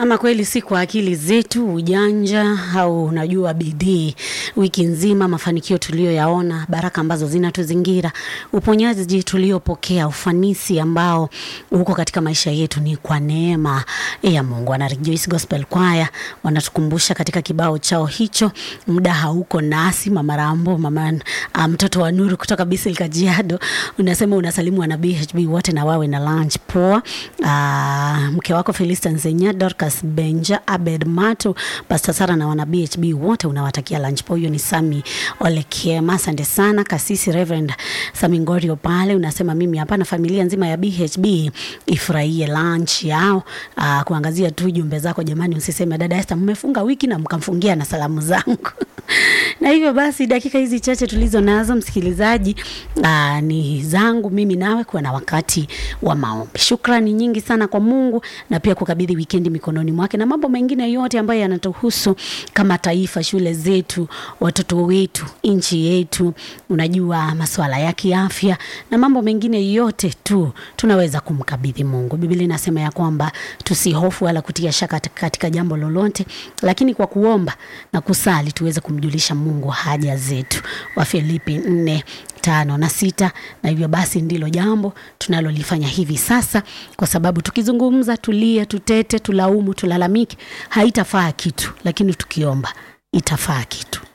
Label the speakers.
Speaker 1: Ama kweli si kwa akili zetu, ujanja au unajua bidii. Wiki nzima mafanikio tuliyoyaona, baraka ambazo zinatuzingira, uponyaji tuliopokea, ufanisi ambao uko katika maisha yetu ni kwa neema ya Mungu. Wana Rejoice Gospel Choir wanatukumbusha katika kibao chao hicho, muda hauko nasi. Mama Rambo, mama ah, mtoto wa Nuru kutoka Bisil Kajiado, unasema unasalimu wana BHB wote na wawe na lunch poa. Ah, mke wako Felista Nzenya, Dorcas Benja, Abed Mato, Pastor Sara na wana BHB wote unawatakia lunch poa. Huyo ni Sami Olekiema, asante sana. Kasisi Reverend Sami Ngorio pale unasema mimi hapa na familia nzima ya BHB ifurahie lunch yao. Ah, kuangazia tu jumbe zako jamani, usiseme dada Esther mmefunga wiki na mkamfungia na salamu zangu. na hivyo basi dakika hizi chache tulizo nazo msikilizaji, aa, ni zangu mimi nawe kuwa na wakati wa maombi. Shukrani nyingi sana kwa Mungu na pia kukabidhi wikendi mikononi mwake na mambo mengine yote ambayo yanatuhusu kama taifa, shule zetu, watoto wetu, nchi yetu, unajua masuala ya kiafya na mambo mengine yote tu tunaweza kumkabidhi Mungu. Biblia inasema ya kwamba tusihofu wala kutia shaka katika jambo lolote, lakini kwa kuomba na kusali tuweze kumjulisha Mungu haja zetu. Wafilipi nne tano na sita. Na hivyo basi ndilo jambo tunalolifanya hivi sasa, kwa sababu tukizungumza, tulie, tutete, tulaumu, tulalamike, haitafaa kitu, lakini tukiomba itafaa kitu.